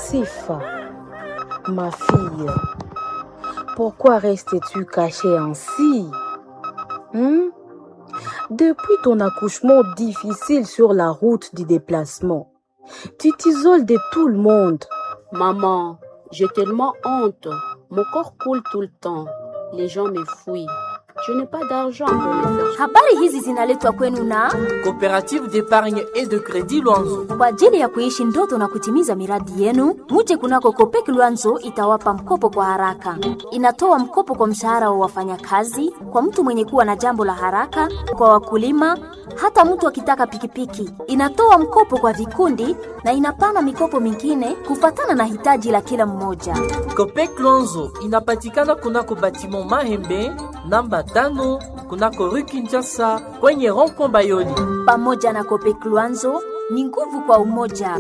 Sifa, ma fille, pourquoi restes-tu cachée ainsi Hmm? Depuis ton accouchement difficile sur la route du déplacement, tu t'isoles de tout le monde. Maman, j'ai tellement honte. Mon corps coule tout le temps. Les gens me fouillent. Je n'ai pas d'argent pour me faire Habari hizi zinaletwa kwenu na Coopérative d'épargne et de crédit Luanzo. kwa ajili ya kuishi ndoto na kutimiza miradi yenu. Muje kunako Kopek Luanzo itawapa mkopo kwa haraka. Inatoa mkopo kwa mshahara wa wafanyakazi, kwa mtu mwenye kuwa na jambo la haraka, kwa wakulima, hata mtu akitaka pikipiki. Inatoa mkopo kwa vikundi na inapana mikopo mingine kufatana na hitaji la kila mmoja. Copec Luanzo inapatikana kunako batiment Mahembe namba tano kunako rue Kinshasa kwenye rond-point Bayoli. Pamoja na Kopek Luanzo ni nguvu kwa umoja.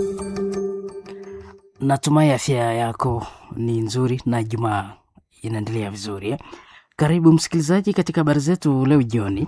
Natumai afya yako ni nzuri na Jumaa inaendelea vizuri eh? Karibu msikilizaji katika habari zetu leo jioni.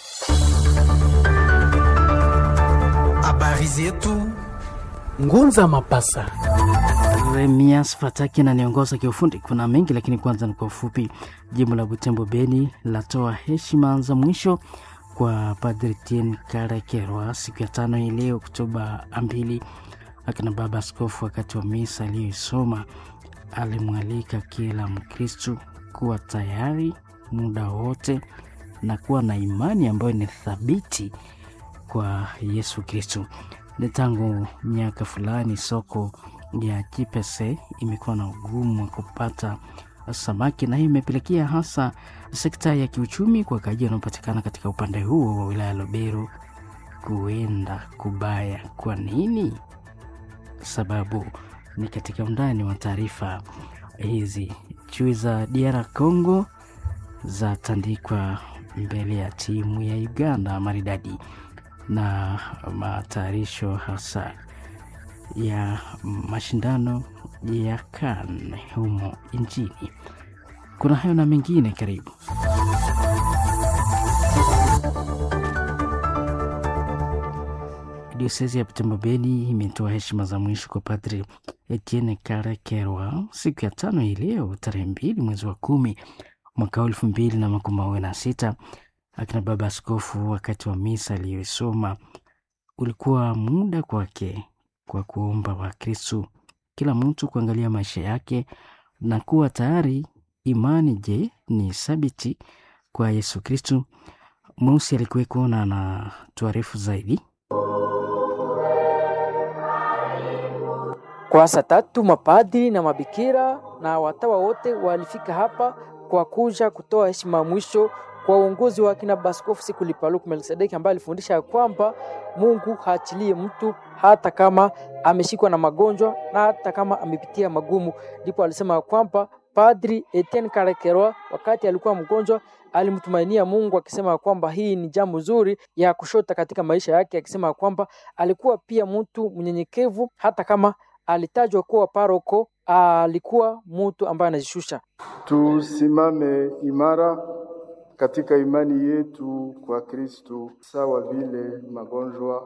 Habari zetu Ngunza Mapasa. Remias Fataki ananiongoza kiufundi. Kuna mengi lakini kwanza ni kwa ufupi. Jimbo la Butembo Beni latoa heshima za mwisho kwa Padri Tien Karakerwa siku ya tano hii leo Oktoba mbili. Akina baba askofu wakati wa misa aliyoisoma alimwalika kila Mkristu kuwa tayari muda wote na kuwa na imani ambayo ni thabiti kwa Yesu Kristu. Ni tangu miaka fulani soko ya Kipese imekuwa na ugumu wa kupata samaki, na hii imepelekea hasa sekta ya kiuchumi kwa kaji wanaopatikana katika upande huo wa wilaya ya Lubero kuenda kubaya. Kwa nini? Sababu ni katika undani wa taarifa hizi. Chui za DR Congo zatandikwa mbele ya timu ya Uganda maridadi na matayarisho hasa ya mashindano ya CAN humo nchini. Kuna hayo na mengine, karibu. Diosezi ya Butembo Beni imetoa heshima za mwisho kwa Padri Etienne Karakerwa siku ya tano hii leo tarehe mbili mwezi wa kumi mwaka wa elfu mbili na makumi mawili na sita akina baba askofu wakati wa misa aliyoisoma ulikuwa muda kwake kwa kuomba Wakristu kila mtu kuangalia maisha yake na kuwa tayari. Imani je, ni thabiti kwa Yesu Kristu? Mweusi alikuweko na na tuarifu zaidi. Kwa saa tatu mapadri na mabikira na watawa wote walifika hapa kwa kuja kutoa heshima ya mwisho kwa uongozi wa kina Baskofu Sikuli Paluku Melkisedeki ambaye alifundisha ya kwamba Mungu haachilie mtu hata kama ameshikwa na magonjwa na hata kama amepitia magumu. Ndipo alisema ya kwamba Padri Etienne Karakerwa wakati alikuwa mgonjwa alimtumainia Mungu akisema ya kwamba hii ni jambo zuri ya kushota katika maisha yake, akisema ya kwamba alikuwa pia mtu mnyenyekevu hata kama alitajwa kuwa paroko, alikuwa mtu ambaye anajishusha. Tusimame imara katika imani yetu kwa Kristo, sawa vile magonjwa,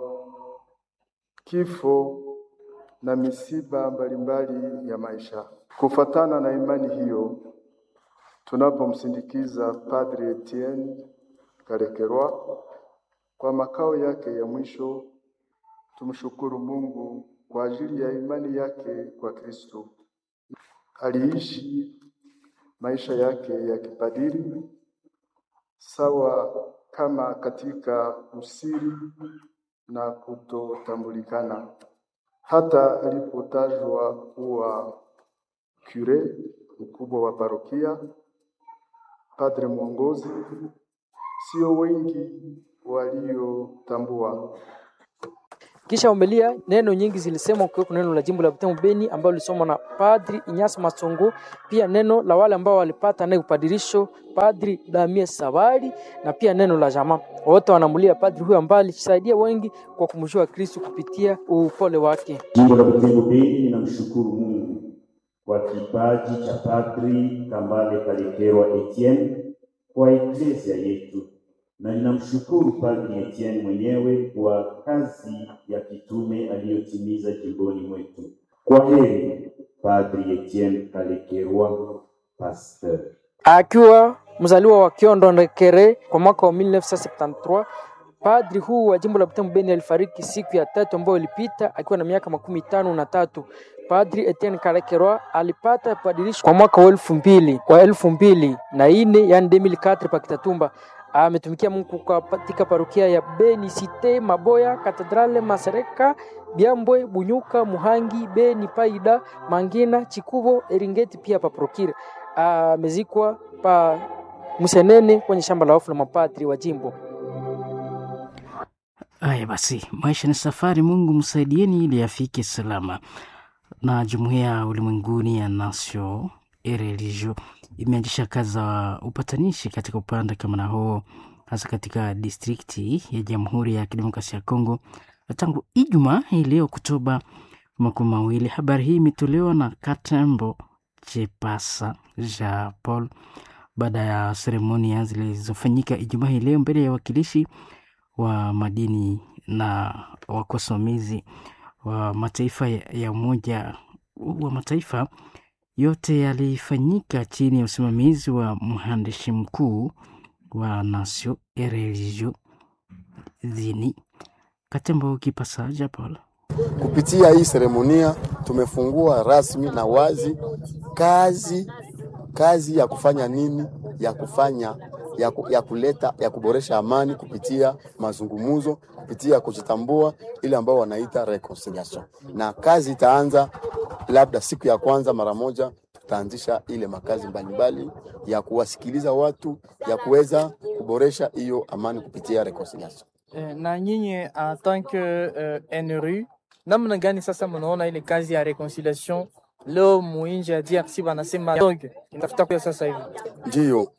kifo na misiba mbalimbali ya maisha. Kufatana na imani hiyo, tunapomsindikiza Padre Etienne Karakerwa kwa makao yake ya mwisho, tumshukuru Mungu kwa ajili ya imani yake kwa Kristo. Aliishi maisha yake ya kipadiri sawa kama katika usiri na kutotambulikana. Hata alipotajwa kuwa kure, mkubwa wa parokia, padre mwongozi, sio wengi waliotambua. Kisha umelia neno nyingi zilisemwa kwa neno la jimbo la Butembo Beni ambalo lilisomwa na Padri Inyasi Masongo, pia neno la wale ambao walipata naye upadirisho Padri Damie Sabari, na pia neno la jamaa. Wote wanamulia padri huyo ambaye alisaidia wengi kwa kumjua Kristo kupitia upole wake. Jimbo la Butembo Beni linamshukuru Mungu kwa kipaji cha Padri Kambale Kalekerwa Etienne kwa eklesia yetu na ninamshukuru Padri Etienne mwenyewe kwa kazi ya kitume aliyotimiza jimboni mwetu. Kwa heri Padri Etienne Kalekerwa, pasteur. Akiwa mzaliwa wa Kiondo Ndekere kwa mwaka wa 1973 padri huu wa jimbo la Butembo Beni alifariki siku ya tatu ambayo ilipita akiwa na miaka makumi tano na tatu. Padri Etienne Kalekerwa alipata padirisho kwa mwaka wa elfu mbili wa elfu mbili na ine yani 2004 pa Kitatumba. Ametumikia Mungu kwa katika parokia ya Beni Cite, Maboya, Katedrale, Masereka, Byambwe, Bunyuka, Muhangi, Beni, Paida, Mangina, Chikubo, Eringeti pia pa Prokire. Amezikwa pa Musenene kwenye shamba la wafu la mapadri wa jimbo. Haya basi, maisha ni safari. Mungu msaidieni ili afike salama. Na jumuiya ulimwenguni ya Nasio Religio imeanzisha kazi za upatanishi katika upande kama na huo, hasa katika distrikti ya Jamhuri ya Kidemokrasia ya Kongo tangu Ijumaa hii leo Oktoba makumi mawili. Habari hii imetolewa na Katembo Chepasa Jean Paul baada ya seremonia zilizofanyika Ijumaa hii leo mbele ya wakilishi wa madini na wakosomizi wa mataifa ya Umoja wa Mataifa. Yote yalifanyika chini ya usimamizi wa mhandisi mkuu wa Nasio Religio Zini Katembo Kipasa Japol. Kupitia hii seremonia tumefungua rasmi na wazi kazi kazi ya kufanya nini, ya kufanya ya, ku, ya kuleta ya kuboresha amani kupitia mazungumzo, kupitia kujitambua, ile ambao wanaita reconciliation, na kazi itaanza labda siku ya kwanza mara moja tutaanzisha ile makazi mbalimbali ya kuwasikiliza watu ya kuweza kuboresha hiyo amani kupitia reconciliation. na nyinyi en tant que uh, NRU namna gani sasa mnaona ile kazi ya reconciliation leo muinji ya DRC wanasema donc inatafuta kuya sasa hivi? Ndiyo, uh,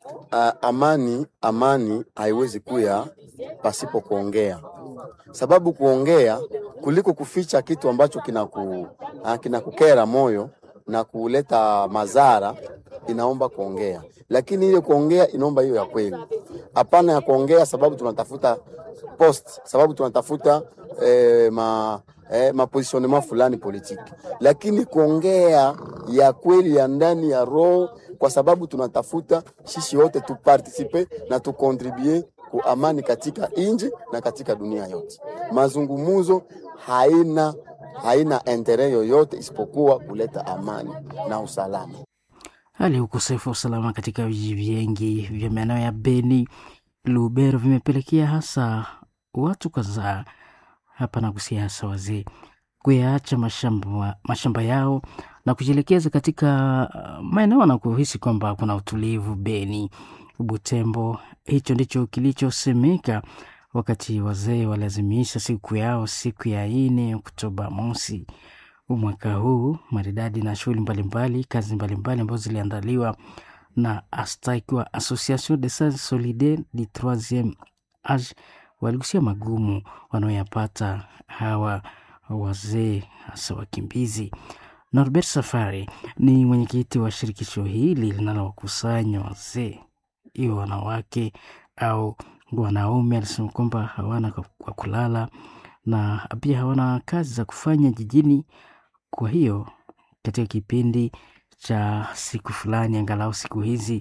amani amani haiwezi kuya pasipo kuongea, sababu kuongea kuliko kuficha kitu ambacho kinaku uh, kinakukera moyo na kuleta madhara, inaomba kuongea, lakini ile kuongea inaomba hiyo ya kweli, hapana ya kuongea sababu tunatafuta post, sababu tunatafuta eh, ma eh, mapositionnement fulani politiki, lakini kuongea ya kweli ya ndani ya roho, kwa sababu tunatafuta sisi wote tupartisipe na tukontribue ku amani katika inji na katika dunia yote. Mazungumuzo haina haina entere yoyote isipokuwa kuleta amani na usalama. Hali ya ukosefu wa usalama katika vijiji vingi vya maeneo ya Beni, Lubero vimepelekea hasa watu kadhaa hapa na kusia hasa wazee kuyaacha mashamba, mashamba yao na kujielekeza katika maeneo na kuhisi kwamba kuna utulivu Beni, Butembo. Hicho ndicho kilichosemeka wakati wazee walazimisha siku yao siku ya ine Oktoba mosi mwaka huu maridadi na shughuli mbalimbali, kazi mbalimbali ambazo ziliandaliwa na ASTAIKWA, Association des Sages Solidaires du Troisieme Age, waligusia magumu wanaoyapata hawa wazee hasa wakimbizi. Norbert Safari ni mwenyekiti wa shirikisho hili linalowakusanya wazee, hiyo wanawake au wanaume. Alisema kwamba hawana kwa kulala na pia hawana kazi za kufanya jijini. Kwa hiyo katika kipindi cha siku fulani, angalau siku hizi,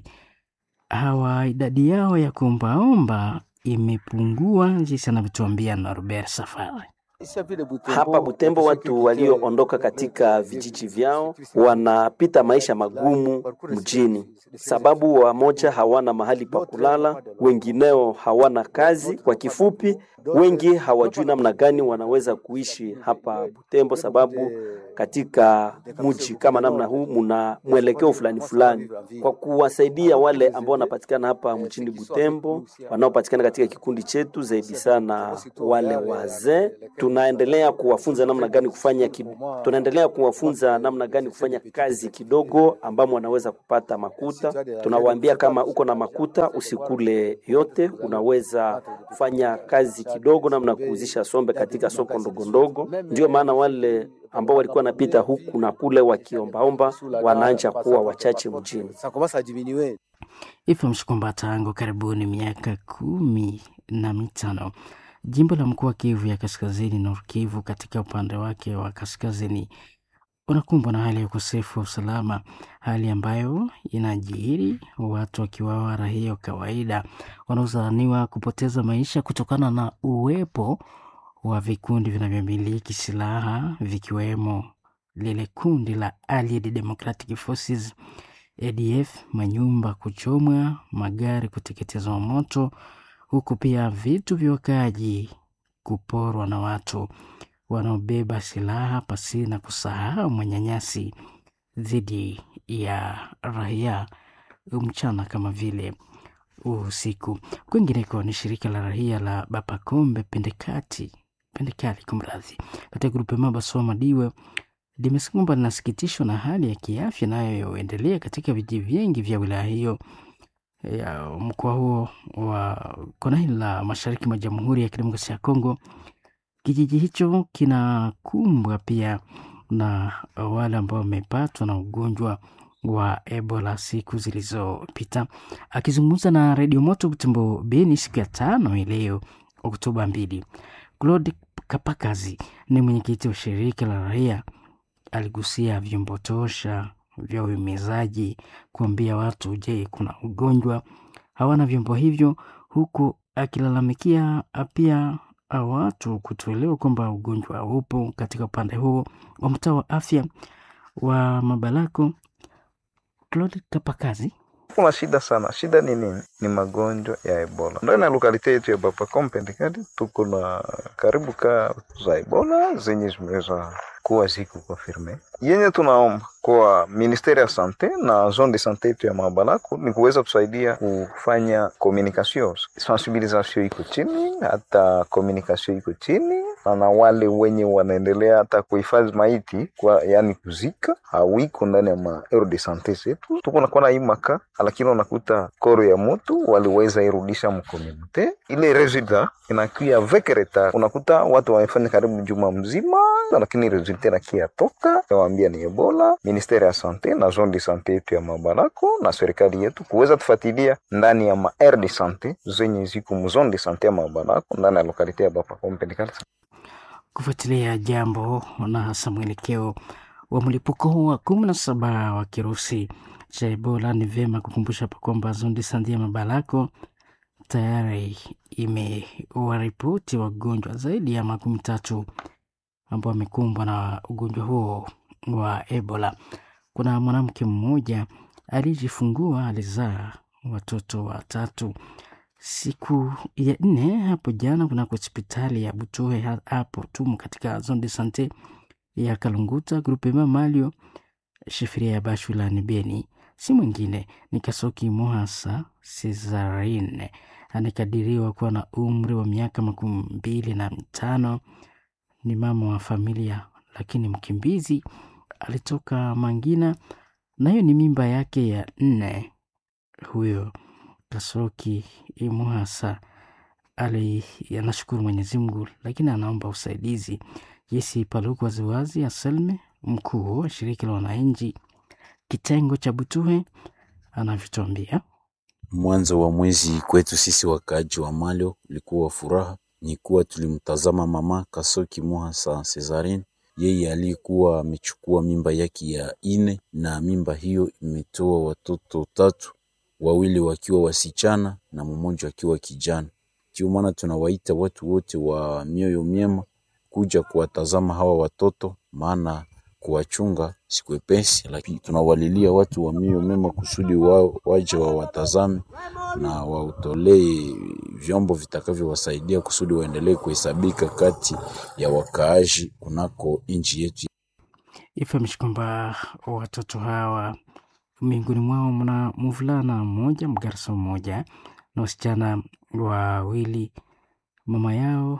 hawa idadi yao ya kuombaomba imepungua, jinsi anavyotuambia Norbert Safari. Hapa Butembo watu walioondoka katika vijiji vyao wanapita maisha magumu mjini, sababu wamoja hawana mahali pa kulala, wengineo hawana kazi. Kwa kifupi, wengi hawajui namna gani wanaweza kuishi hapa Butembo, sababu katika mji kama namna huu muna mwelekeo fulani fulani. Kwa kuwasaidia wale ambao wanapatikana hapa mjini Butembo, wanaopatikana katika kikundi chetu, zaidi sana wale wazee tunaendelea kuwafunza namna gani kufanya ki, tunaendelea kuwafunza namna gani kufanya kazi kidogo ambamo wanaweza kupata makuta. Tunawaambia kama uko na makuta usikule yote, unaweza kufanya kazi kidogo, namna kuuzisha sombe katika soko ndogo ndogo. Ndio maana wale ambao walikuwa wanapita huku na kule wakiombaomba wanaanja kuwa wachache mjini. Ifahamishwe kwamba tangu karibuni miaka kumi na mitano jimbo la mkoa wa Kivu ya Kaskazini, Nord Kivu, katika upande wake wa kaskazini unakumbwa na hali ya ukosefu wa usalama, hali ambayo inajiri watu wakiwawa raia wa kawaida wanaodhaniwa kupoteza maisha kutokana na uwepo wa vikundi vinavyomiliki silaha vikiwemo lile kundi la Allied Democratic Forces ADF, manyumba kuchomwa, magari kuteketezwa moto, huku pia vitu vya wakaaji kuporwa na watu wanaobeba silaha pasi na kusahau manyanyasi dhidi ya raia mchana kama vile usiku. Kwingineko ni shirika la raia la Bapakombe Pendekati Pendekali kumradhi, katika grupe Mabaswa Madiwe limesema kwamba linasikitishwa na hali ya kiafya inayoendelea katika vijiji vingi vya wilaya hiyo ya mkoa huo wa kona hili la mashariki mwa Jamhuri ya Kidemokrasia ya Kongo. Kijiji hicho kinakumbwa pia na wale ambao wamepatwa na ugonjwa wa Ebola siku zilizopita. Akizungumza na redio Moto Butembo Beni siku ya tano hii leo Oktoba mbili, Claude Kapakazi ni mwenyekiti wa shirika la raia, aligusia vyombo tosha vya uhimizaji kuambia watu, je, kuna ugonjwa? Hawana vyombo hivyo, huku akilalamikia pia watu kutoelewa kwamba ugonjwa upo katika upande huo wa mtaa wa afya wa Mabalako. Claude Kapakazi kuna shida sana. Shida ni nini? Ni magonjwa ya Ebola. Ndani ya lokalite yetu ya Bapakom Pendekali tuko na karibu ka za Ebola zenye zimeweza kuwa ziko konfirme. Yenye tunaomba kwa ministeri ya sante na zone de sante yetu ya Mabalako ni kuweza kusaidia kufanya communication, sensibilisation iko chini, hata communication iko chini na, na wale wenye wanaendelea hata kuhifadhi maiti kwa yani kuzika hawiko ndani ya ma aero de sante zetu. Tuko nakuwa na hii maka, lakini unakuta koro ya mtu waliweza irudisha mkomunite, ile resulta inakuya avec retard. Unakuta watu wamefanya karibu juma mzima, lakini resulta inakia toka waambia ni Ebola. Ministeri ya sante na zone de sante yetu ya Mabalako na serikali yetu kuweza tufuatilia ndani ya ma aire de sante zenye ziko mu zone de sante ya Mabalako ndani ya lokalite ya Bapakom Pendekali kufuatilia jambo na hasa mwelekeo wa mlipuko wa kumi na saba wa kirusi cha Ebola. Ni vyema kukumbusha hapa kwamba Zondi Sandi ya Mabalako tayari imewaripoti wagonjwa zaidi ya makumi tatu ambao wamekumbwa na ugonjwa huo wa Ebola. Kuna mwanamke mmoja aliyejifungua, alizaa watoto watatu siku ya nne hapo jana kunako hospitali ya Butohe hapo tumu katika zone de sante ya Kalunguta grupema Malio shifiria ya Bashulani Beni. Si mwingine ni Kasoki Mohasa Cesarine, anakadiriwa kuwa na umri wa miaka makumi mbili na mitano. Ni mama wa familia lakini mkimbizi, alitoka Mangina na hiyo ni mimba yake ya nne. Huyo Kasoki Imuhasa ali anashukuru Mwenyezi Mungu, lakini anaomba usaidizi. Jesi Paluku waziwazi Aselme, mkuu wa shirika la wananchi kitengo cha Butuhe, anavyotuambia. Mwanzo wa mwezi kwetu sisi wakaaji wa Malio ulikuwa wa furaha, ni kuwa tulimtazama mama Kasoki Muhasa Cesarin, yeye aliyekuwa amechukua mimba yake ya ine, na mimba hiyo imetoa watoto tatu wawili wakiwa wasichana na mmoja akiwa kijana. Ndio maana tunawaita watu wote wa mioyo myema kuja kuwatazama hawa watoto, maana kuwachunga si kwepesi, lakini tunawalilia watu wa mioyo mema kusudi wao waje wawatazame na wautolee vyombo vitakavyowasaidia kusudi waendelee kuhesabika kati ya wakaaji kunako nchi yetu. Ifahamishi kwamba watoto hawa miongoni mwao mna mvulana mmoja, mgarso mmoja na wasichana wawili. Mama yao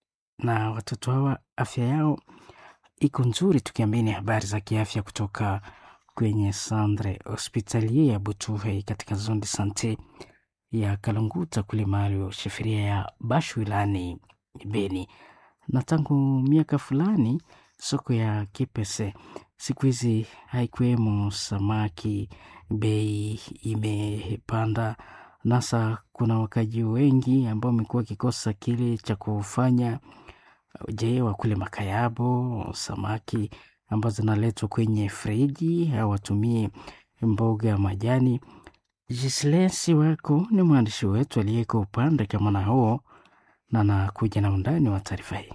na watoto hawa afya yao iko nzuri, tukiamini habari za kiafya kutoka kwenye Sandre hospitalier ya Butuhe katika zone de sante ya Kalunguta kule mahali sheferia ya Bashu wilani Beni. Na tangu miaka fulani soko ya Kipese siku hizi haikuwemo samaki, bei imepanda. Nasa kuna wakaji wengi ambao wamekuwa wakikosa kile cha kufanya. Je, wakule makayabo samaki ambazo zinaletwa kwenye friji au watumie mboga ya majani. Jislensi wako ni mwandishi wetu aliyeko upande kama na huo na anakuja na undani wa taarifa hii.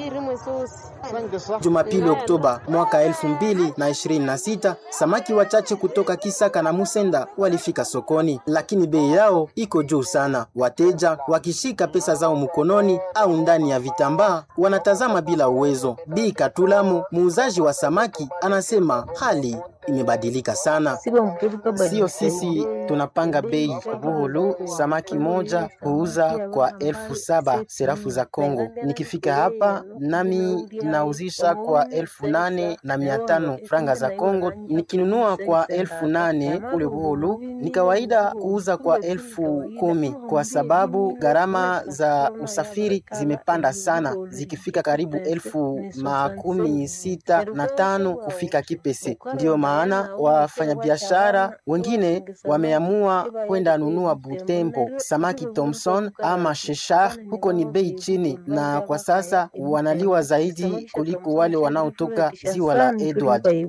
Jumapili Oktoba mwaka elfu mbili na ishirini na sita samaki wachache kutoka Kisaka na Musenda walifika sokoni, lakini bei yao iko juu sana. Wateja wakishika pesa zao mkononi au ndani ya vitambaa wanatazama bila uwezo. Bi Katulamo, muuzaji wa samaki, anasema hali imebadilika sana. Sio sisi tunapanga bei. Buhulu samaki moja huuza kwa elfu saba serafu za Kongo. Nikifika hapa nami nauzisha kwa elfu nane na mia tano franga za Kongo. Nikinunua kwa elfu nane kule Buhulu ni kawaida kuuza kwa elfu kumi kwa sababu gharama za usafiri zimepanda sana, zikifika karibu elfu makumi sita na tano kufika Kipese. Ndiyo maana wafanyabiashara wengine wameamua kwenda nunua Butembo samaki Thomson ama Sheshar, huko ni bei chini, na kwa sasa wanaliwa zaidi kuliko wale wanaotoka ziwa la Edward.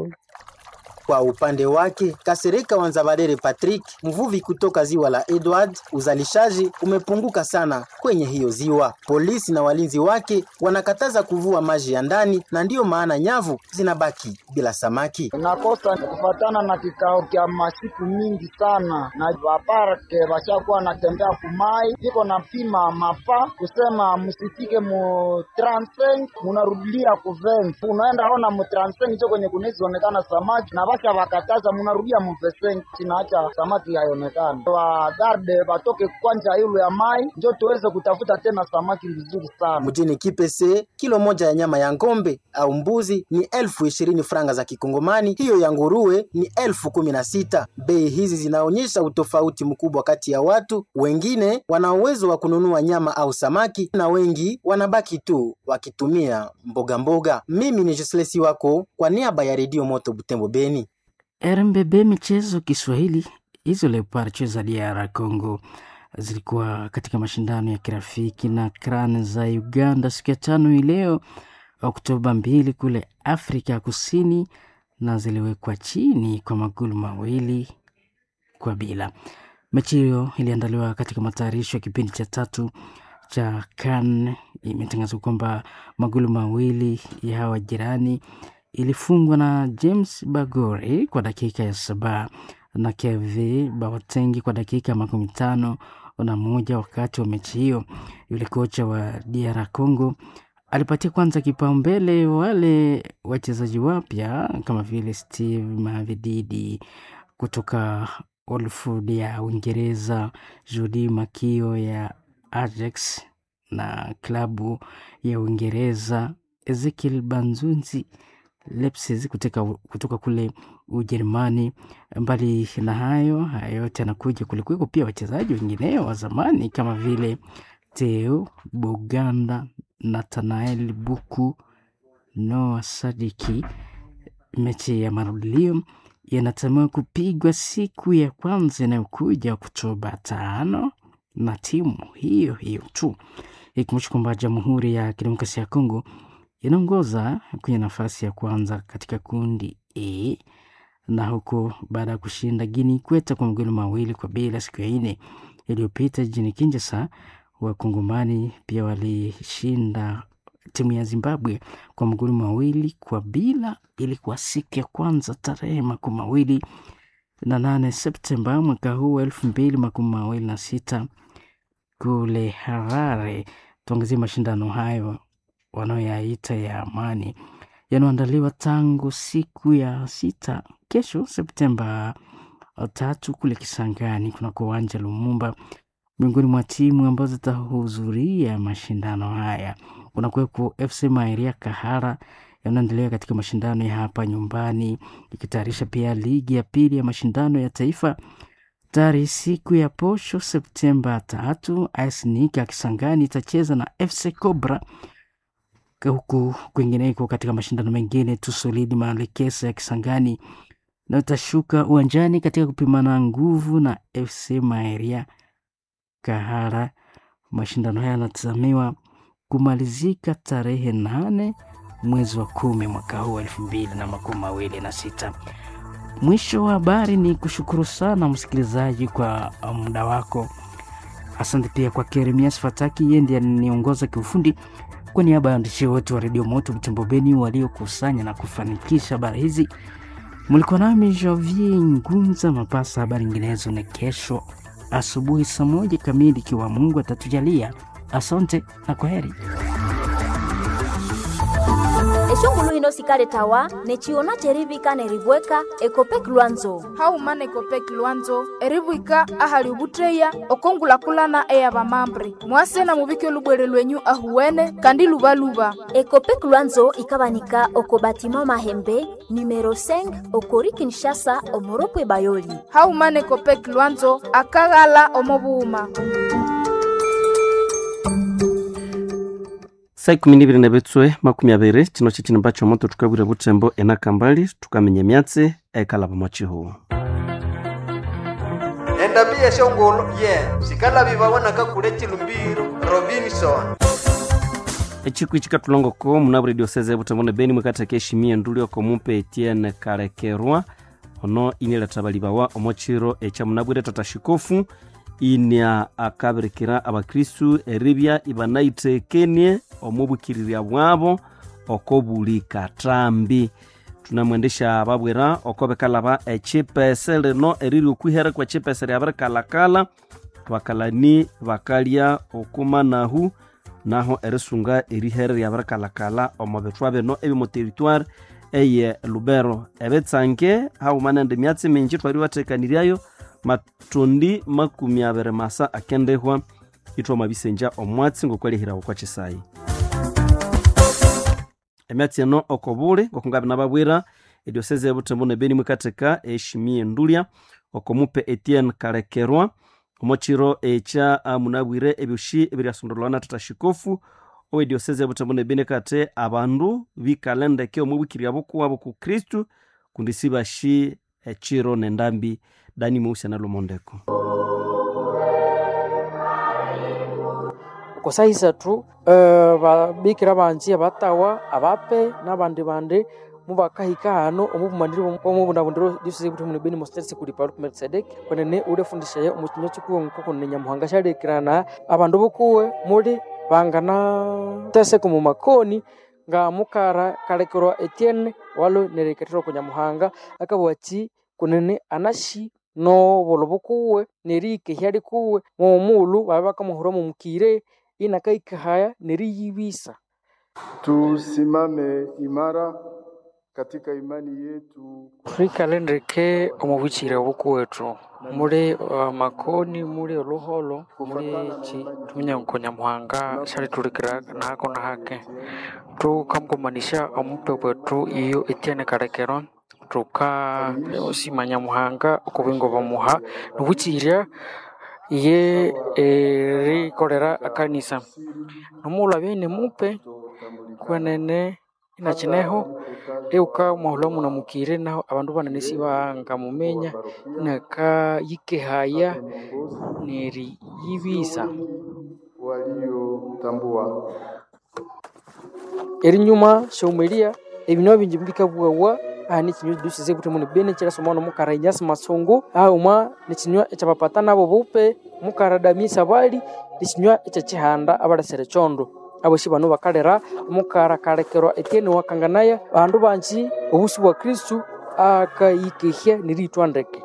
Kwa upande wake Kasereka Wanzabarere Patrick, mvuvi kutoka ziwa la Edward, uzalishaji umepunguka sana kwenye hiyo ziwa. Polisi na walinzi wake wanakataza kuvua maji ya ndani, na ndiyo maana nyavu zinabaki bila samaki. Nakosa kufatana na kikao kya masiku mingi sana, na vaparke vashakuwa natembea kumai iko na pima mapa kusema musifike mu 35 munarudilia ku 20 unaenda ona mu 35 cho kwenye kunizionekana samaki na basha wakataza munarudia mu 20 tinaacha samaki haionekana. Wa garde batoke kwanja yulu ya mai njo tuweze kutafuta tena samaki vizuri sana. Mjini Kipese, kilo moja ya nyama ya ng'ombe au mbuzi ni elfu ishirini franga za Kikongomani, hiyo ya nguruwe ni elfu kumi na sita. Bei hizi zinaonyesha utofauti mkubwa kati ya watu. Wengine wana uwezo wa kununua nyama au samaki na wengi wanabaki tu wakitumia mboga mboga. Mimi ni Joslesi wako kwa niaba ya Redio Moto Butembo Beni. RMBB michezo Kiswahili. Hizo Leopard za DR Congo zilikuwa katika mashindano ya kirafiki na CRAN za Uganda siku ya tano hii leo Oktoba mbili kule Afrika Kusini, na ziliwekwa chini kwa magoli mawili kwa bila. Mechi hiyo iliandaliwa katika matayarisho ya kipindi cha tatu cha CAN. Imetangazwa kwamba magoli mawili ya hawa jirani ilifungwa na James Bagore kwa dakika ya saba na Keve Bawatengi kwa dakika makumi tano na moja. Wakati wa mechi hiyo, yule kocha wa DR Congo alipatia kwanza kipaumbele wale wachezaji wapya kama vile Steve Mavididi kutoka Oldford ya Uingereza, Jody Makio ya Ajax na klabu ya Uingereza, Ezekiel Banzunzi Leipzig kutoka, kutoka kule Ujerumani. Mbali na hayo, haya yote yanakuja, kulikuweko pia wachezaji wengineo wa zamani kama vile Theo Boganda, Nathanael Buku, Noah Sadiki. Mechi ya marudilio yanatamiwa kupigwa siku ya kwanza inayokuja Oktoba tano na timu hiyo hiyo tu, ikumbusha kwamba Jamhuri ya Kidemokrasia ya Kongo inaongoza kwenye nafasi ya kwanza katika kundi E na huko baada ya kushinda Guinea Ikweta kwa magoli mawili kwa bila siku ya nne iliyopita jijini Kinshasa. Wakongomani pia walishinda timu ya Zimbabwe kwa magoli mawili kwa bila. Ilikuwa siku ya kwanza tarehe makumi mawili na nane Septemba mwaka huu wa elfu mbili makumi mawili na sita kule Harare. Tuangazie mashindano hayo wanayoyaita ya amani yanayoandaliwa tangu siku ya sita kesho Septemba tatu kule Kisangani kunako uwanja Lumumba. Miongoni mwa timu ambazo zitahudhuria mashindano haya kunakuwepo FC Maeria Kahara yanaendelea katika mashindano ya hapa nyumbani, ikitayarisha pia ligi ya pili ya mashindano ya taifa tayari siku ya posho Septemba tatu. AS Nika Kisangani itacheza na FC Cobra huku kwingineko katika mashindano mengine Tusolidi Malekesa ya Kisangani na utashuka uwanjani katika kupimana nguvu na FC Maeria Kahara. Mashindano haya yanatazamiwa kumalizika tarehe nane mwezi wa kumi mwaka huu elfu mbili na makumi mawili na sita. Mwisho wa habari ni kushukuru sana msikilizaji kwa muda wako. Asante pia kwa Keremias Fataki, yeye ndiye aniongoza kiufundi. Kwa niaba ya waandishi wote wa redio Moto Butembo Beni waliokusanya na kufanikisha habari hizi, mlikuwa nami Javier Ngunza Mapasa. Habari nyinginezo ni kesho asubuhi saa moja kamili, ikiwa Mungu atatujalia. Asante na kwa heri. eshongulu hino sikale tawa nechiona cherivika neribweka ekopek lwanzo haumana ekopek lwanzo eribwika ahali ubutreya okongulakulana eya bamambre mwasena mubike olubwere lwenyu ahuwene kandi lubaluba ekopek lwanzo ikabanika oko batima mahembe numero 5 okori kinshasa omoropwe bayoli haumana ekopek lwanzo akaghala omobuuma saa ikumi nibiri na bitswe makumi abiri chino chichini cho moto tukabwire butembo enaka mbali tukamenya myatsi ekalaba mwachihu endabi yeshongolo ye sikalabi babonaka kule chilumbiro robinson echiku ichi katulongoko munaburi dioseze butembo ne beni mwikatheka eshimie nduli oko mumpe etienne kalekerwa ono inileta balibawa omochiro echa munabwire tata shikofu inia akabirikira abakristu eribya ibanayitekenie omubukiriria bwabo oko buli katrambi tunamwendesha babwira oko bikalaba echipese lino eriri okwihere kwa chipese lyabirikalakala bakalani bakalya okumanahu naho erisunga erihere lyabirikalakala omo bitwa bino ebi mu territoire eye lubero ebitsange haumanende myatsi mingi twari batekaniryayo matondi makumi abiri masa akendehwa itwa mabisenja omwatsi ngokwalihirawo kwa chisayi emyatsi eno okobuli ngokungabi nababwira edioseze ebutembo nebeni mwikatheka eshimie ndulya okomupe etienne kalekerwa omochiro echa munabwire ebyoshi ebiryasondolwa na tata shikofu oedioseze ebutembo nebeni kate abandu bikalendeke omwibwikirya bukuwabo ku kristu kundi sibashi echiro nendambi dani mweusi analomondeko kosa isatu uh, babikira banji abatawa abape n'abandi bandi mubakahika hano omubumanire omubundabundiro diocese buti mu beni mosters kuli paul melkisedek kwenene urefundishaye omukinya chikuwe nkoko ne nyamuhanga sharekirana abandu bukuwe muri bangana teseko mu makoni nga mukara kalekerwa etienne walo nereketero ku nyamuhanga akabwachi kunene anashi no bolo bukuwe nerike hyali kuwe momulu babe bakamuhura mu mukire inakaikahaya neriyibisa Tusimame imara katika imani yetu. twikalendeke omubukire bukuwetu muri uh, makoni muri oluholo muri chi tumenya nko nyamuhanga shali tulikira nako na hake tukamkumanisha omupe bwetu iyo etiene kalekero tuka osima nyamuhanga okubingo bamuha nubukirya ye erikolera akanisa nomula bene mupe kwenene inachineho euka mwahula muna mukire naho abandu banene sibangamumenya nakayikehaya neriyibisa waliotambua erinyuma shaumelia ebinwa bingi bikabwawa aha nikinywa dusize kuti muni bene kirasoma no mukara inyasi masungu aha umwa nikinywa ekyapapata nabo bupe mukara damisa bali nikinywa ekyakihanda abalasere chondo aboshi bano bakalera omukara kalekerwa etiene wakanganaya bandu banji obusi bwa kristu akayikehya niritwa ndeke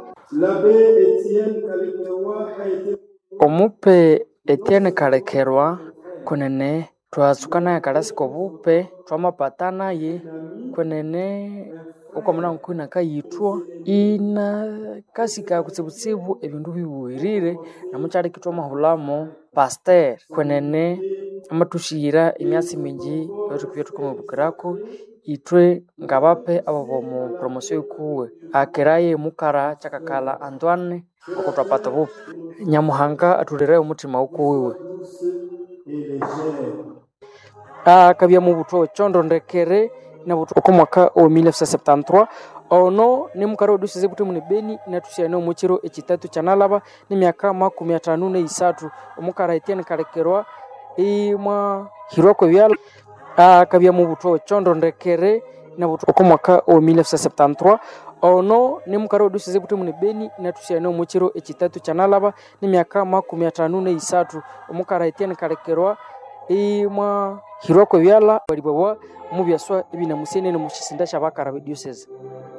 omupe etiene kalekerwa kunene twasukanaye kalasiko bupe twamapata naye kwenene ukwamuna nkwina kayithwa ina kasika kutsibutsibu ebindu bibuwirire namukyali kitwa mahulamo paster kwenene amatushiyira emyatsi mingi etukubya tukamwibukirako itwe ngabape abo bomu promosio ikuwe akeraye mukara kyakakala antoine okutwapata bupe nyamuhanga atulirayo omutima ukuwiwe akabya mu butwa chondo ndekere na butwa oko mwaka wa 1973 ono ni mukara odusize buti muni beni natusiane omukiro ekitatu kyanalaba n'emyaka makumi atano neisatu omukara etiene kalekerwa imwa hirwako byalo akabya mu butwa chondo ndekere na butwa ko mwaka wa 1973 ono ni mukara odusize kuti muni beni natusiane omukiro ekitatu kyanalaba n'emyaka makumi atano neisatu omukara etienne kalekerwa imwa hirwako byala balibwawa mu byaswa ebinamusenene mu kisinda kyabakara bediocese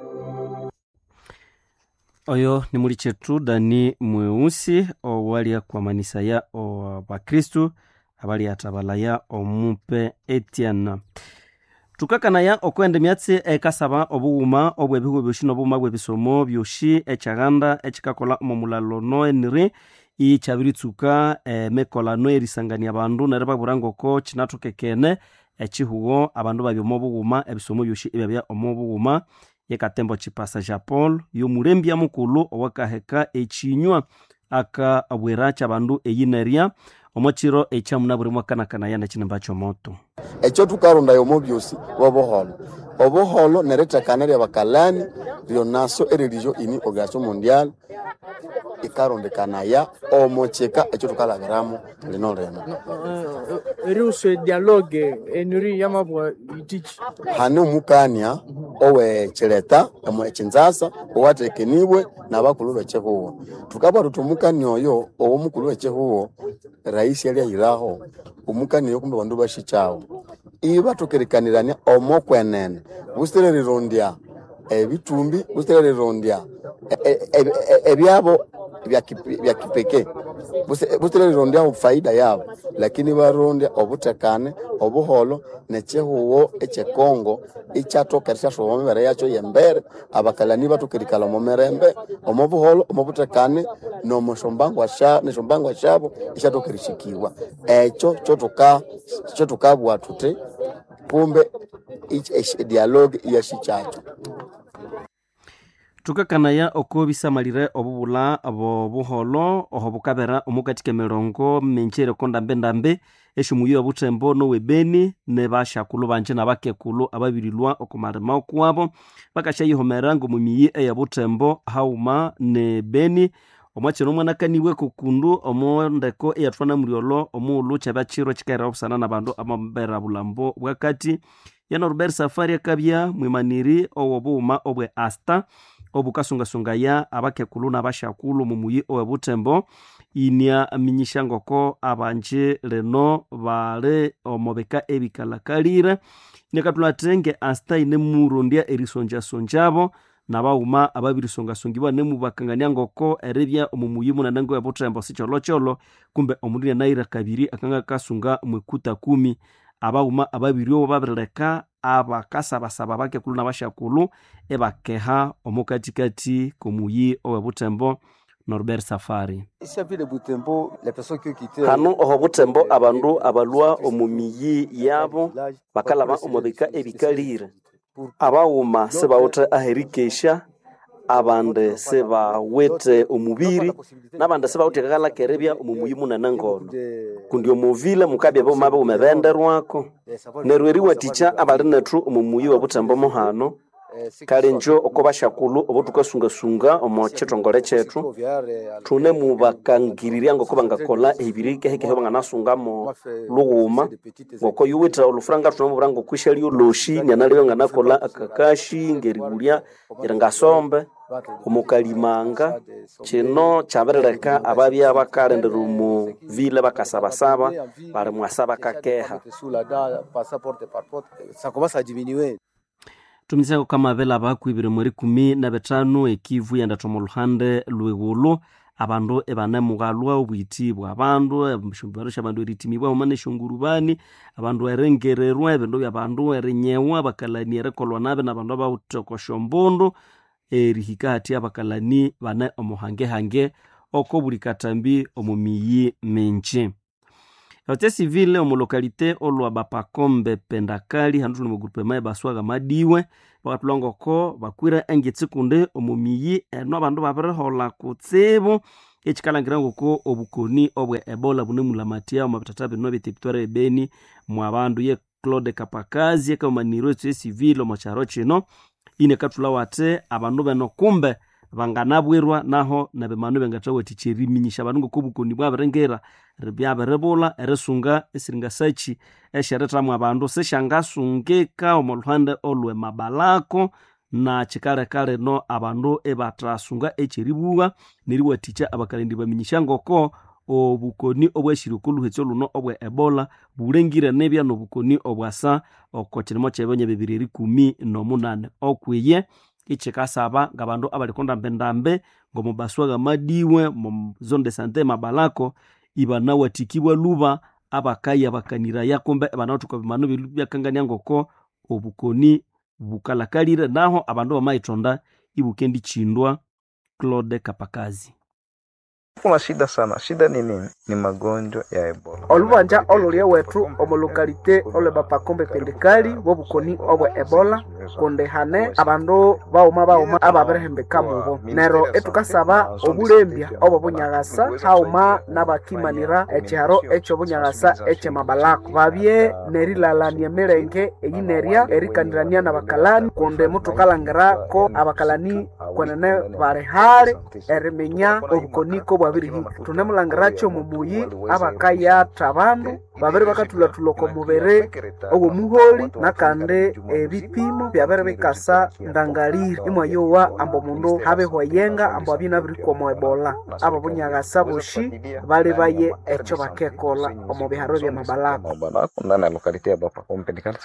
oyo ni muli chetu dani mweusi owalia kwa manisa ya bakristu abali atabalaya omupe etienne tukakanaya okwenda emyatsi ekasaba obughuma obwebihugo byoshi nobughuma bwebisomo byoshi ekyaganda ekikakola omu mulalo noeniri ikyabiritsuka emekolano erisangania abandu neryo babwira ngoko kinathokekene ekihugo abandu babya omu bughuma ebisomo byoshi ebyabya omu bughuma yekatembo chipasa ja paul yomulembya mukulu owakaheka ekinywa akabwira kyabandu eyinerya omukiro ekyamuna buri mwakanakanaya nekinimba kyomoto ekyo tukarundayo omu byosi bwobuholo obuholo nerithekana lyabakalani ryonaso eriliryo ini organisation mondial ikarondekanaya omukika ekyo tukalabiramu lino lino eriuso dialogue enuri yamabwa itiki hani omukania owekileta ekinzasa owatekenibwe nabakulu bekihuwo tukabwa tuti omukani oyo owomukulu wekihuwo raisi alyayiraho omukani oyo kumbe bandu bashikyawo iba tukirikanirania omokwenene busitire rirondya ebitumbi busitire rirondya ebyabo bya kipekee busitire rirondya faida yabo lakini barondya obutekane obuholo nekihuwo ekyekongo ikyatoka eryashuba omumibere yakyo yembere abakalani batukirikala omu mirembe omu buholo omu butekane neshombangwa shabo isyatoka erishikibwa ekyo kyo tukabwa tuti kumbe dialogue iyashikyakyo tukakanaya oko bisamalire obubula bobuholo oho bukabera omukatika emirongo minji ndambe-ndambe eshimuyo obutembo nowebeni ne bashakulu banje nabakekulu ababirilwa okumalima okuwabo bakashayihomera ngomumiyi eyabutembo hauma ne beni omwakiro omwanakaniwe kukundu omundeko eyathwana muryolo omuulu kyabya kiro kikaira obusana nabandu amabera bulambo bwakati yana robert safari akabya mwimaniri owobuuma obwe asta obukasungasungaya abakekulu nabashakulu mumuyi owebutembo inia minyisha ngoko abanje leno bali omubika ebikalakalire nekathulatenge asta ine murondya erisonjasonjabo nabauma ababirisongasongibwa nemubakangania ngoko eribya omumuyi munene ngowebutembo sikyolokyolo kumbe omundu nianaira kabiri akanga kasunga mwekuta kumi abauma ababiri obo babirileka abakasabasaba abakekulu nabashakulu ebakeha omukatikati komuyi owebutembo norbert safari hanu oho butembo abandu abalwa omu miyi yabo bakalaba omubika ebikalire abaghuma sibawithe aherikesha abandi sibawithe omubiri nabandi sibawithe kakalaka eribya omumuyi munene ngono kundi omuvile mukabya boma bighuma benderwako neryo eriwathikya abali nethu omumuyi webutembo muhano kale njo oko bashakulu obo tukasungasunga omo chitongole chetu thune mubakangirirya ngoko bangakola ebiri kehekehe banganasungamo lughuma ngoko yuwithe olufuranga thunamubura ngokwisha lyoloshi nianaliyo nganakola akakashi ngeribulya iringasombe omukalimanga kino kyabirileka ababya bakalendera omu vile bakasabasaba bali mwasaba kakeha tumisako kamabela abakwibire mweri kumi na betano ekivu yandatha oluhande lweghulu abandu ebanemughalwa obwiti bwa bandu eshombero syabandu eritimibwa huma neshongurubani abandu erengererwa ebindu byabandu erinyewa abakalani erikolwa nabi nabandu abawuthe okoshombundu erihika hati abakalani bane omuhangehange oko buli katambi omu miyi minji ehote civile omulokalite olwa bapakombe pendakali handu tuli mugrupema ebaswaga madiwe bakatulwa ngoko bakwire engitsi kundi omu miyi eno abandu babirihola kutsibu ekikalangira ngoko obukoni obwe ebola bunemulamatya omu bitata bino byetipitwara ebeni mu abandu ye claude kapakazi ekaumaniro etsu esivile omu kyaro kino ine katula wate abandu beno kumbe banganabwirwa naho nabemanu bengathawathikya eriminyisya abandu ngokobukoni bwabirengera byabiribulha erisunga esiringa sachi esyerithamu abandu sisyangasungika omu lhuhande olwe mabalako na kikaleka lino abandu ibathasunga ekyeribugha neriwathikya abakalindi baminyisya ngoko obukoni obwashyire okolhuhetso luno obwe ebola bulengire nibya nobukoni obwasa oko kirimo kyebyonya bibiri erikumi nomunane okwiye ikyikasaba ngabandu abaliku ndambendambe ngomubaswaga madiwe mu zone de sante mabalako ibanawathikibwa luba abakayabakaniraya kumbe banawathuka bimanu byakangania ngoko obukoni bukalakalire naho abandu bamayitonda ibukendichindwa claude kapakazi kuna shida sana shida ni nini ni magonjwa ya ebola olubanja olulya wethu omulukalite olwe bapakombe pendekali bobukoni obwe ebola kundi hane abandu bauma bauma ababirihembeka mubo nero etukasaba obulembya obwo bunyagasa hauma nabakimanira ekyaro ekyobunyagasa ekyemabalako babye nerilalania emirenge eyinerya erikanirania nabakalani kundi mutukalangirako abakalani kwenene bali hali eriminya obukoni kobwabirihika tunemulangiracyo mumuyi abakayatha abandu babiri bakathulatthula oko mubiri ogwomuholi nakandi ebipimo byabiri bikasa ndangalire imwayowa ambu omundu habihwayenga ambu abye nabirikwa omu ebola abo bunyagasa boshi bali baye ekyo bakekola omu biharo byamabalako mabalako ndani ya lokalite ya bapakombe ndikali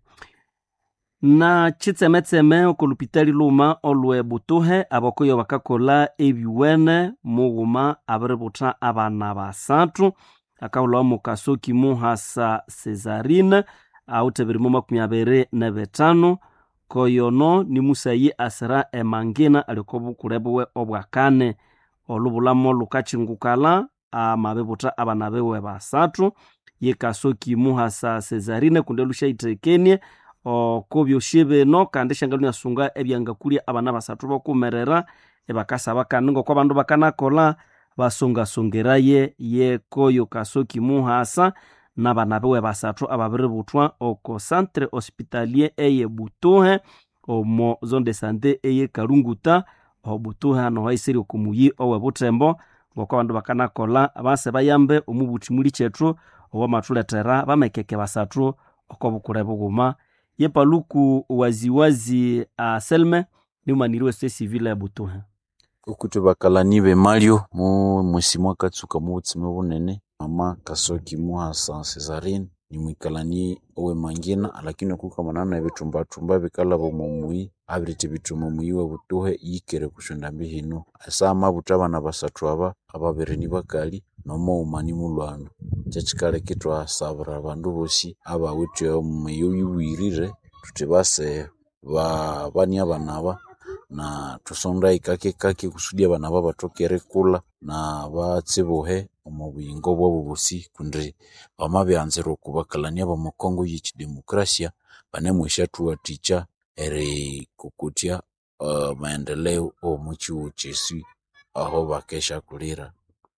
na kitsemetseme oko lupitali luma olwe butuhe abakoyo bakakola ebiwene mughuma abiributha abana basathu akahulhawa mu kasoki muhasa cesarine awuthe ebirimo makumi abiri nebitano koyono ni musayi asira emangina ali oko bukule buwe obwakane olubulamo lukachingukala amabibutha abana biwe basathu yekasoki muhasa cesarine kundi lushaithekenie oko byosi bino kandi syangaluni asunga ebyangakulya abana basathu bokumerera ebakasaba kandi ngoko abandu bakanakola basongasongeraye yekoyo kasoki muhasa nabana biwe basathu ababiributhwa oko centre hospitalier eye butuhe omo zone de sante eye kalunguta obutuhe hano haisiri oko muyi owe butembo ngoko abandu bakanakola base bayambe omubuthi muli kyethu owamathuletera bamekeke basathu oko bukule bughuma yepaluku waziwazi uh, selme niumaniriwe site civile ya butuhe okuti bakalani bemalyo mu mwesi mwakatsuka mu butsime bunene mama kasoki muhasa cesarine nimwikalani owe mangina lakini okukamanana ebitumbatumba bikalaba omumuyi abiriti bituma omuyi we butuhe yikere kushonda mbihino asa amabuta abana basathu aba ababiri ni bakali nomughuma mulwana kyekikaleka ithwasabira abandu bosi abawithe omumeyi oyuwirire thuthi base bania abana aba na thusonda ikake kake kusudi abana aba bathoke erikulha na batsibuhe omu buyingo bwabo bosi kundi bamabyanzira okubakalania b'omu Congo y'ekidemokrasia banemwesya thuwathikya erikokotya uh, maendeleo omu kihugho kyesu aho bakeshakulira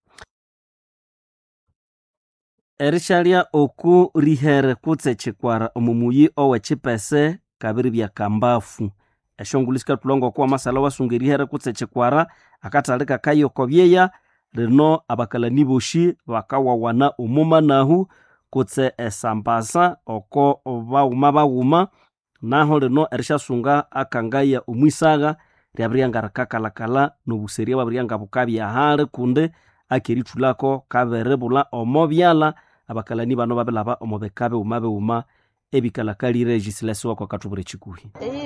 erishalya oku rihere kutse chikwara omumuyi owe chipese kabiri bya kambafu eshongulu sikatulonga okuwa masala wasunga erihere kutse chikwara akatali kakayoko byeya rino abakalani boshi bakawawana omumanahu kutse esambasa oko baghuma baghuma naho lino erishasunga akangaya omwisaga ryabiryanga rikakalakala nobuseria bwabiryanga bukabya hali kundi akerithulako kabiribula omo byala abakalani bano babilaba omo bika bighuma bighuma ebikalakalire egisilasi wako akatubura ekikuhi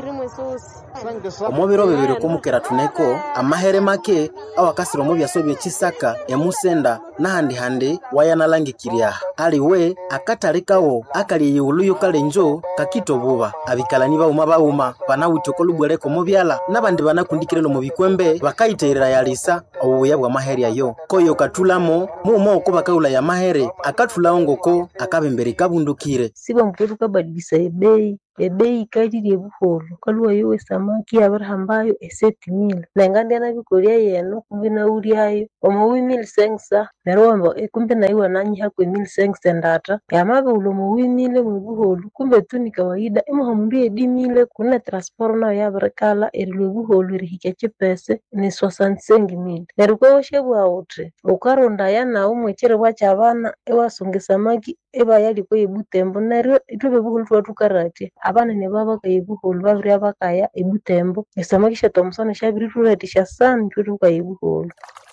omo biro bibiri kumukera thuneko amahere make awakasira omu byaso byekisaka emusenda nahandi-handi wayanalangikirya aliwe akatali kawo akali eyighulu kalenjo kakita obuba abikalani baghuma baghuma banawithe okolubwereko omu byala nabandi banakundikirela omu bikwembe bakayithayirira yalisa obubuya bw'amahere ayo koyo kathulamo muuma oko bakaghulaya amahere akathulawo ngoko akabembere kabundukire siba mkwetu kabadilisa ebei ebei ikalile buholo kaluwa yowe samaki yabirihambayo eseti mila nengandia nabikolia yeno kumbi naulyayo omo wi mili sengsa neryo wamba "Eh, kumbe naiwe nanyihaku emili sengsa endata yamabihulwa omo wimile mwebuholu kumbe tu ni kawaida imuha mundu yedimile kune transport nayo yabirikala erilwa ebuholu erihikya chipese ni soixante-cinq mille neryo kwawashabugha wuthi ukarondaya nawu mwekiribwa kyabana iwasunga esamaki ibayaliko ebutembo neryo ithwe ebuholu thwabya thukaratya abanene baba bakaya ebuholu babirya bakaya ebutembo esamaki syathomusana syabirithulathesya sana ithwe thukaya ebuholu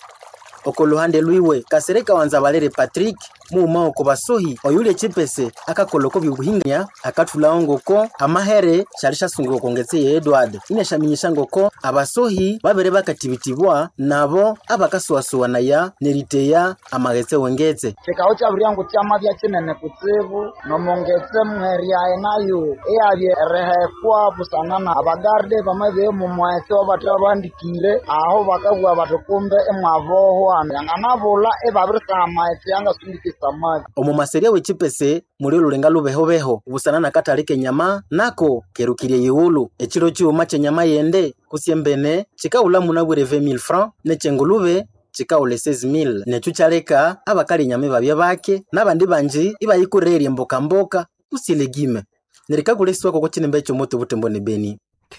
oko luhande lwiwe kasereka wanza balere patrick muuma oko basohi oyulya chipese akakoloko byobuhinganya akathulawo ngoko amahere syali syasungiwa okongetse ye edward inasyaminyisya ngoko abasohi babere bakatibitibwa nabo abakasuwasuwanaya neriteya amaghetse wengetse kikao kyabiryangu kyamabya kinene kutsibu nomongetse mheryaye nayo eyabye erihekwa busana na abagarde bamabye mumwetse obathe babandikire aho bakabugha bathi kumbe imwavohwa yanganabula ibabirisaha amaghetse yangasundika esamaki omu maseria wechipese muli olulenga lubehobeho busana na katali kenyama nako kerukirye yiwulu echilo chiuma chenyama yende kusyembene chikawula munabwire 20000 francs nechengulube chikawula 6000 necho kyaleka abakali nyama babya bake nabandi banji ibayikurerya mbokambokka kusyelegime nerikakulesiwako kwa chinembe chomoto butembo ne beni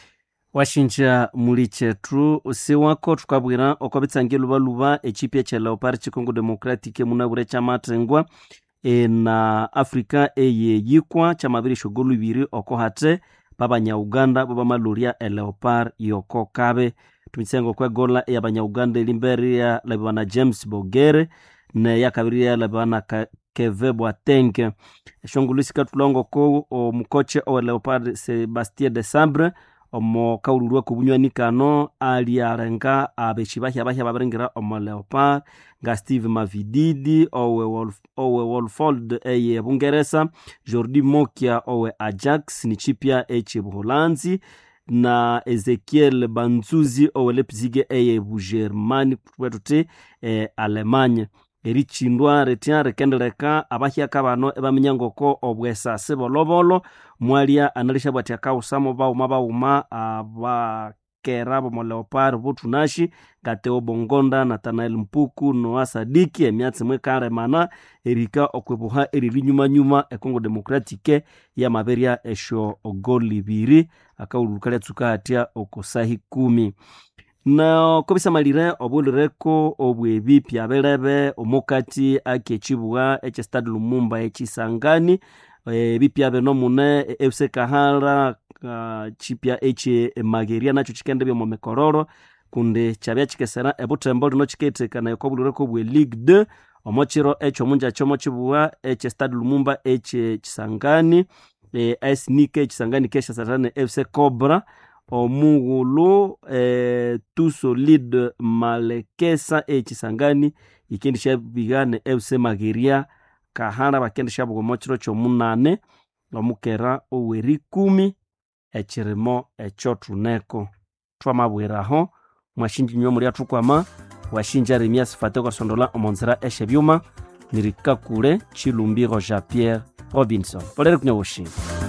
washinja muli chetu usiwako tukabwira okwabitsangia lubaluba echipya cha leopard chikongo democratic munabure chamathengwa e, na afrika eye yikwa chamabiri shogo lubiri oko hate babanyauganda bobamalulya eleopard yoko kabe tumitsengo kwegola eyabanyauganda elimberia labibana james bogere neyakabiria labibana Ka- keve bwatenge eshongulusi katulongoko omukoche owe leopard sebastien de sambre omo kaululwa kubunywani kano ali arenga abeshi bahya bahya babiringira omo leopard nga steve mavididi owe, Wolf, owe wolfold eye bungeresa jordi mokia owe ajax ni chipya eche buholanzi na ezekiel banzuzi owe lepzige eye bugermani wetuti e, alemanya erichindwa retya rikendeleka abahyaka bano ebaminya ngoko obwesasi bolobolo mwalia analisha bwati akawusamo bauma bauma abakera bomo leopard botunashi ngateo bongonda natanael mpuku noa sadiki emyatsi mwikaremana erika okwebuha erilinyumanyuma econgo democratique yamaberya esho ogoli ibiri akawululuka lyatsuka hatya okusahi kumi na kobisamalire obulireko obwebi pyabelebe omukati akyechibuga ekyestade lumumba ekisangani ebipya bino mune efuse kahara uh, chipya eche mageria nacho chikende byomo mikororo kundi kyabya chikesera ebutembo lino chiketekana ekobulireko bwe league 2 omochiro ekyo munja kyomo chibuga ekyestade lumumba eche chisangani e, esnike echisangani keshasatane fc cobra omughulu eh, tu solide malekesa echisangani ikendi syabigane fc mageria kahara bakendi syabuga omokiro kyomunane omukera owerikumi ekirimo ekyo tuneko twamabwiraho mwashinjinywa mulya thukwama washinja remia sifate kwasondola omonzira eshebyuma nirikakule chilumbiro jean pierre robinson polere kunya woshinga